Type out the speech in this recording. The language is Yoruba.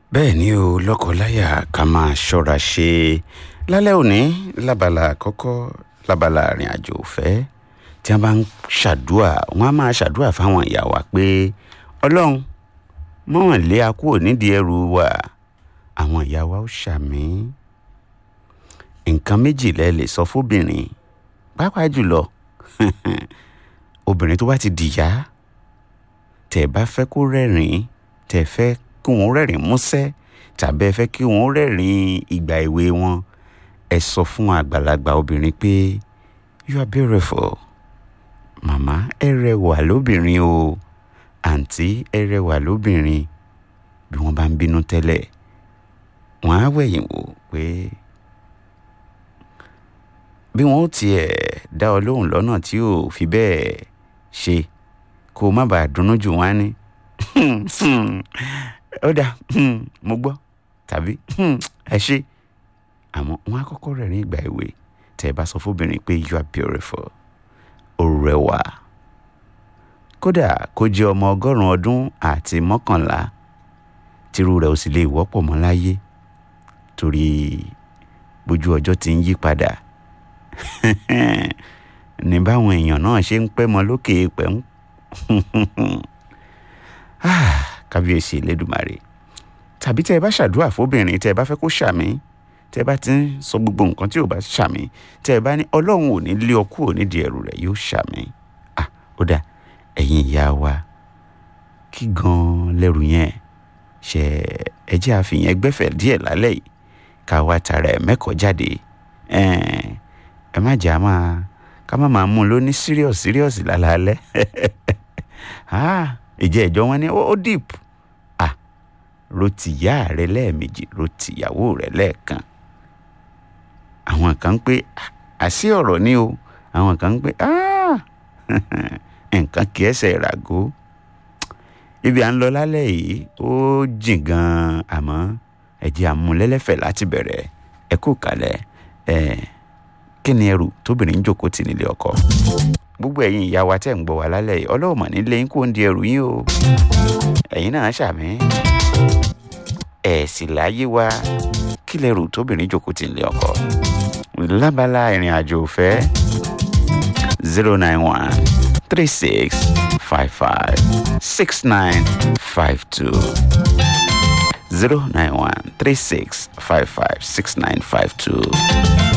bẹ́ẹ̀ ni o lọ́kọláya ká máa ṣọ́ra ṣe lálẹ́ òní lábala àkọ́kọ́ lábala àrìn àjò òfẹ́ tí wọ́n bá ń ṣàdúà wọ́n á máa ṣàdúà fáwọn ìyá wa pé ọlọ́run mọ̀wọ́n lé a kúrò nídìí ẹrù wa àwọn ìyá wa ó ṣàmì nǹkan méjì lẹ lè sọ fóbìnrin pàápàá jùlọ obìnrin tó bá ti dìyà tẹ̀ bá fẹ́ kó rẹ́rìn-ín tẹ̀ fẹ́ kí wọ́n rẹ́rìn músẹ́ tàbí ẹ fẹ́ kí wọ́n rẹ́rìn ìgbà èwe wọn ẹ sọ fún àgbàlagbà obìnrin pé you are beautiful màmá ẹ rẹwà lóbìnrin o àǹtí ẹ rẹwà lóbìnrin bí wọ́n bá ń bínú tẹ́lẹ̀ wọ́n á wẹ̀yìn wò pé bí wọ́n ó tiẹ̀ dá ọ lóhùn lọ́nà tí ò fi bẹ́ẹ̀ ṣe kó o má bàa dunnú jù wọ́n á ní ó dáa mo gbọ́ tàbí ẹ ṣe àmọ́ wọ́n á kọ́kọ́ rẹ̀ ní ìgbà èwe tẹ́ ẹ bá sọ fóbìnrin pé you are beautiful ó rẹwà kódà kó jẹ́ ọmọ ọgọ́rùn-ún ọdún àti mọ́kànlá tírú rẹ̀ ò sì lè wọ́pọ̀ mọ́ láyé torí bójú ọjọ́ ti ń yí padà ní báwọn èèyàn náà ṣe ń pẹ́ mọ́ lókè pẹ́ ń kábíyèsí elédùmarè tàbí tẹ́ ẹ bá ṣàdúrà fóbìnrin tẹ́ ẹ bá fẹ́ kó ṣàmì tẹ́ ẹ bá ti ń sọ gbogbo nǹkan tí ò bá ṣàmì tẹ́ ẹ bá ní ọlọ́run ò ní lé ọ kúrò nídìí ẹrù rẹ̀ yóò ṣàmì ah ó dà ẹ̀yin ìyá wa kí gan-an lẹ́rù yẹn ṣe ẹ jẹ́ àfihàn ẹgbẹ́fẹ̀ díẹ̀ lálẹ́ yìí ká wá tara ẹ̀ mẹ́kọ̀ọ́ jáde ẹ má jà máa ká má máa mú un lóní serious serious lálaalẹ́ ìjẹ́ ìjọ wọn ni ó deep ah rotìyá rẹ lẹ́ẹ̀mejì rotìyàwó rẹ lẹ́ẹ̀kan àwọn kan ń pé àṣì ọ̀rọ̀ ni o àwọn kan ń pé nǹkan kì í ẹsẹ̀ ìràgó ibi à ń lọ lálẹ́ yìí ó jìn gan-an àmọ́ ẹ̀jẹ̀ àmúlẹ́lẹ́fẹ̀ láti bẹ̀rẹ̀ ẹ kú kalẹ̀ ẹ̀ kí ni ẹrù tóbìnrin ń jókòó tì nílé ọkọ gbogbo ẹ̀yin ìyá wa tẹ̀ ń gbọ́ wa lálẹ́ yìí ọlọ́run mọ̀ nílé yín kó ń di ẹrù yín o ẹ̀yin náà ṣàmì ẹ̀ sì láyé wa kí lẹ́rù tóbìnrin jókòó tì nílé ọkọ lábala ìrìn àjò òfẹ́ zero nine one three six five five six nine five two zero nine one three six five five six nine five two.